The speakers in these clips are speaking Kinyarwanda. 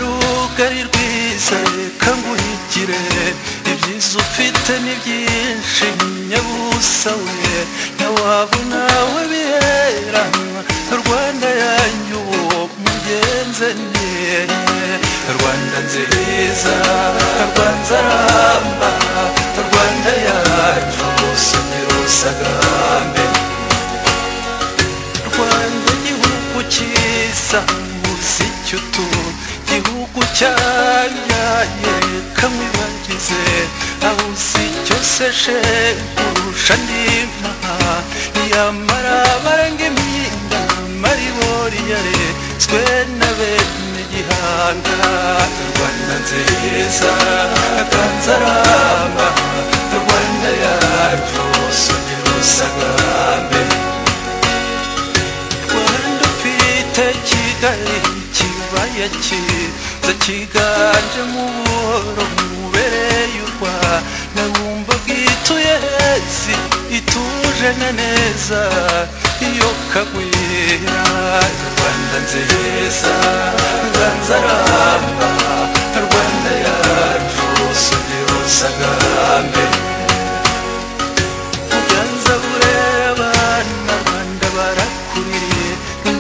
rugari rwiza reka nguhigire ibyiza ufite ni byinshi nyabusa we ntawabona we biheranwa rwanda yanyu uwo mugenze niye rwanda nziza rwanza ramba rwanda yacu gusomera usagambe rwanda gihugu cyiza uzi icyo utuntu igihugu cyabyaye kamwibagize aho uzi cyose she kurusha andi maha yamara baranga impinda mariboriyare twe na bene gihanga rwanda nziza akanzaramba rwanda yacu sugira usagambe rwanda ufite kigali ikibaya cyiza cyiganjemo ubuhoro mubereye u rwanda wumva bwituye hezi ituje na neza iyo kagwira rwanda nziza nzanzaramba rwanda yacu subira usagambe nyanza burera abana banda barakuririye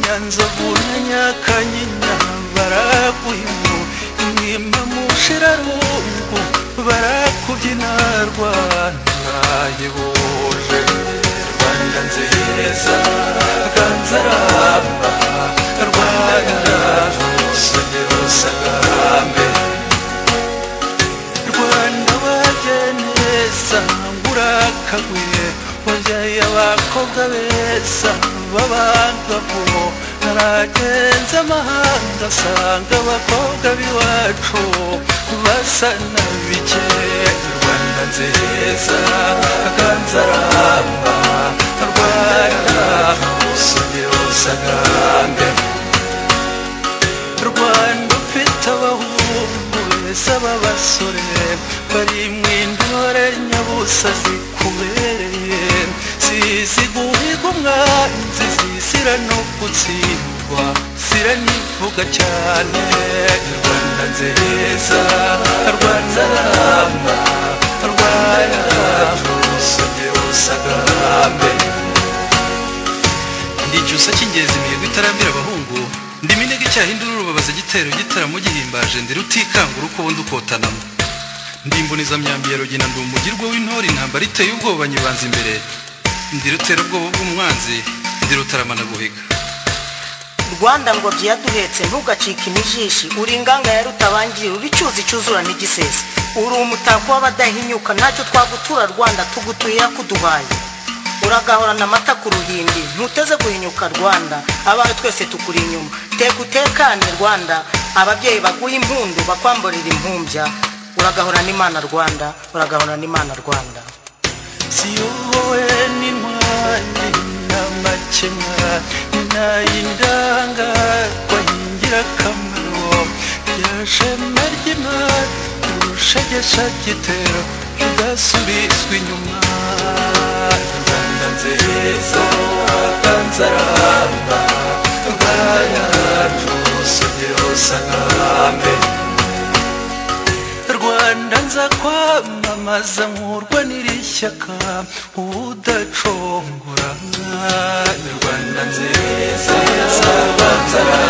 nyanza buna nyakanyinya baraguhimu imwima mushirarungu barakubyina rwanda yebuje rwanda nziza rwanzaramba rwanda rusogera usagambe rwanda wajye neza ngurakagwiye wabyaye abakobwa beza b'abagabo naragenze amahanga asanga abakobwa b'iwacu basa na bike rwanda nziza kanzaramba rwanda usugire usagambe rwanda ufite abahungu beza b'abasore bari mu intore nyabusa zikubereye zizi guhiga umwanzi zizira no gutsindwa ziranivuga cyane rwanda nziza rwanda ramba rwanda usugire usagambe ndi icyusa cy'ingenzi imihigo itarambira abahungu ndi minega icyaha induru rubabaza igitero gitaramo gihimbaje ndi rutikangura uko ubundi ukotanamo ndi imbonezamyambi ya rugina ndi umugirwa w'intore intambara iteye ubwoba nyibanza imbere ndi ruterabwoba bw'umwanzi ndi rutaramana guhiga rwanda ngo byaduhetse ntugacike imijishi uri inganga ya rutabangiri uri icyuzi cyuzura n'igisesa uri umutako w'abadahinyuka ntacyo twagutura rwanda tugutuye yakuduhaye uragahorana amata ku ruhimbi ntuteze guhinyuka rwanda abawe twese tukuri inyuma teka utekane rwanda ababyeyi baguha impundu bakwamburira impumbya uragahorana imana rwanda uragahorana imana rwanda ziyobowe n'intwari n'amakemwa n'ay'indangarwa y'ingirakamaro rya shema ry'imana urushegesha gitero rudasubizwa inyuma rwanda nziza kanzaramba rwanda rusugire usagambe rwanda nza kwamamaza nkurwa n'iri shyaka ubudacogora rwanda nziza kanzaramba